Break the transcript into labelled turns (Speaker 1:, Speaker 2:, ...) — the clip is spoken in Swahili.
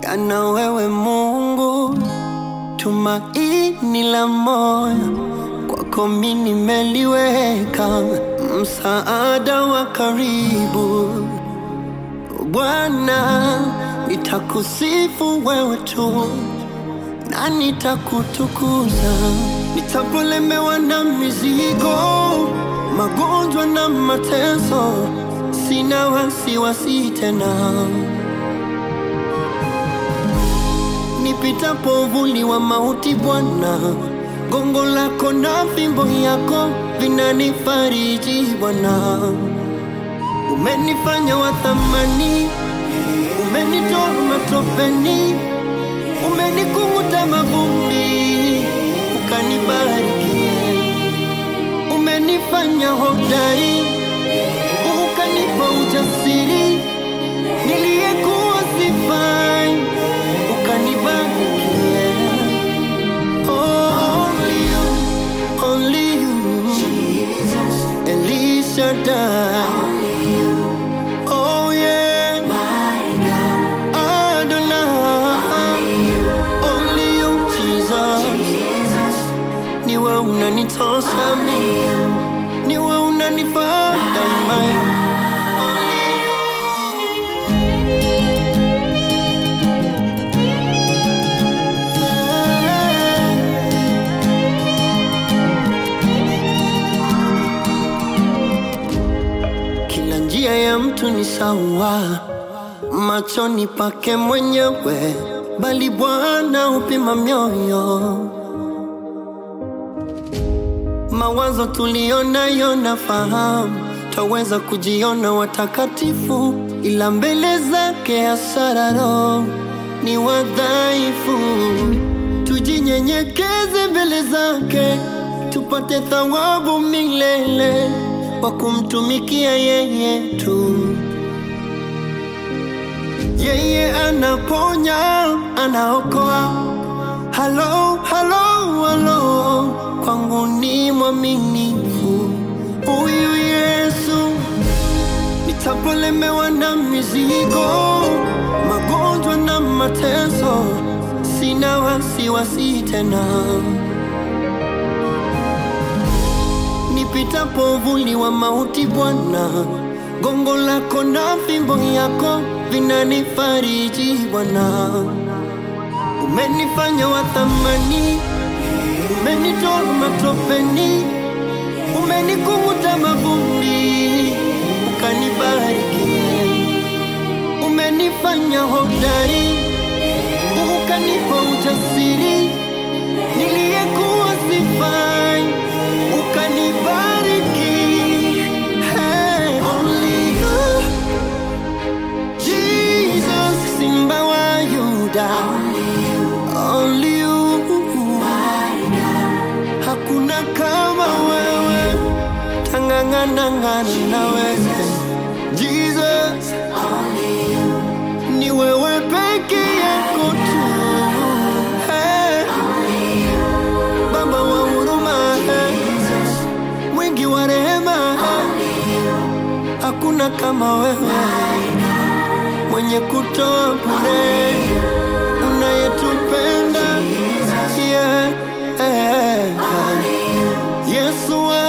Speaker 1: yana wewe Mungu, tumaini la moyo kwako mimi nimeliweka, msaada wa karibu Bwana, nitakusifu wewe tu na nitakutukuza, nitapolemewa na mizigo, magonjwa na mateso, sina wasiwasi tena. Nipitapo uvuli wa mauti, Bwana, gongo lako na fimbo yako vinanifariji Bwana. Umenifanya wa thamani, umenitoa matopeni, umenikunguta mavumbi, ukanibariki. Umenifanya hodari, ukanipa ujasiri, niliyekuwa sifai, ukanibariki. Oh, only you, only you, Elisha died. Oh yeah, Adonai, only you Jesus. Niwe unanitosha mimi, niwe unanifaa daima. Kila njia ya mtu ni sawa machoni pake mwenyewe, bali Bwana hupima mioyo. Mawazo tuliyonayo nafahamu, twaweza kujiona watakatifu, ila mbele zake hasararo ni wadhaifu. Tujinyenyekeze mbele zake, tupate thawabu milele kwa kumtumikia yeye tu. Yeye anaponya, anaokoa. Halo, halo, halo, kwangu ni mwaminifu huyu Yesu. Nitapolemewa na mizigo, magonjwa na mateso, sina wasiwasi tena. Nipitapo uvuli wa mauti, Bwana, gongo lako na fimbo yako vinanifariji Bwana. Umenifanya wa thamani, umenitoa matopeni, umenikunguta mavumbi, ukanibariki. Umenifanya hodari, ukanipa ujasiri, niliyekuwa sifai, ukanibariki. Hey, only you, Jesus, Simba wa Yuda, only you, hakuna kama wewe, tangangana na wewe, Jesus, ni wewe peke yako tu. Hey, Baba wa huruma, hey, mwingi wa rehema, hakuna kama wewe mwenye kutoa bure, unayetupenda yeah, yeah. Yesu